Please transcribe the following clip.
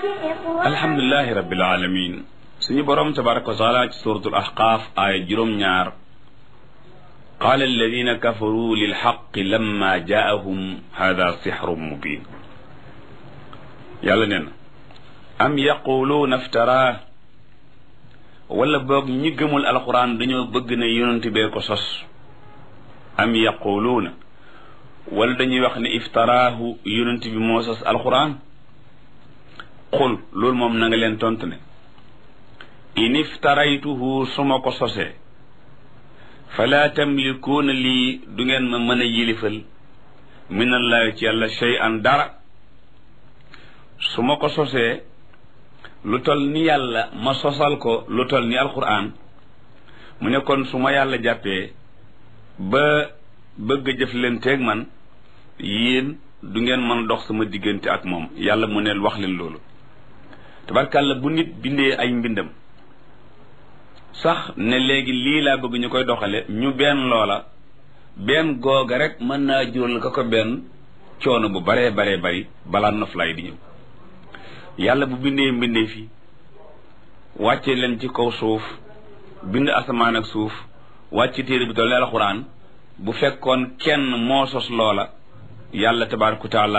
alhamdulilahi rabbil alamin suñu boroom tabaraka wa taala ci suratul ahqaaf aaya juróom-ñaar qaala alladina kafaru lilxaqi lamma jaahum hada sixrun mubin yàlla nee na am yaquluuna iftaraa wala boog ñi gëmul alquran dañoo bëgg ne yonent bee ko sos am yaquluuna wala dañuy wax ne iftaraahu yonent bi moo sos alquran qul loolu moom na nga leen tontu ne in iftaraytuhu su ma ko sosee falaa tamlikuuna lii du ngeen ma mën a yilifal minallahi ci yàlla shay'an dara su ma ko sosee lu tol ni yàlla ma sosal ko lu tol ni alquran mu ne kon su ma yàlla jàppee ba bëgg a jëflanteeg man yéen du ngeen mën dox sama diggante ak moom yàlla mu ne wax leen loolu tabarkàlla bu nit bindee ay mbindam sax ne léegi lii laa bëgg ñu koy doxale ñu benn loola benn googa rek mën naa jural ka ko benn coono bu baree baree bari balaa noflaay di ñëw yàlla bu bindee mbindee fi wàcce leen ci kaw suuf bind asamaan ak suuf wàcce téere bi toll ne alxuraan bu fekkoon kenn moo sos loola yàlla tabaaraka wa taala